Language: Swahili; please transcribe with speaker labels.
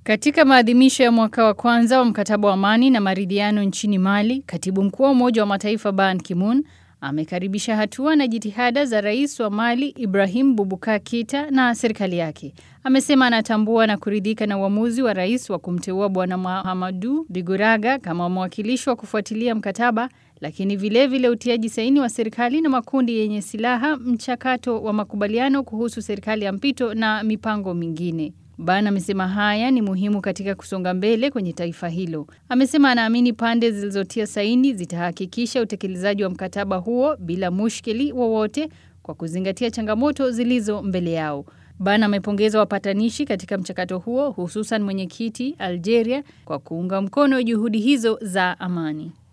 Speaker 1: Katika maadhimisho ya mwaka wa kwanza wa mkataba wa amani na maridhiano nchini Mali, katibu mkuu wa Umoja wa Mataifa Ban Ki-moon amekaribisha hatua na jitihada za rais wa Mali Ibrahim Boubacar Keita na serikali yake. Amesema anatambua na kuridhika na uamuzi wa rais wa kumteua Bwana Mahamadou Diguraga kama mwakilishi wa kufuatilia mkataba, lakini vilevile vile utiaji saini wa serikali na makundi yenye silaha, mchakato wa makubaliano kuhusu serikali ya mpito na mipango mingine. Ban amesema haya ni muhimu katika kusonga mbele kwenye taifa hilo. Amesema anaamini pande zilizotia saini zitahakikisha utekelezaji wa mkataba huo bila mushkili wowote kwa kuzingatia changamoto zilizo mbele yao. Ban amepongeza wapatanishi katika mchakato huo hususan mwenyekiti Algeria kwa kuunga mkono juhudi hizo za amani.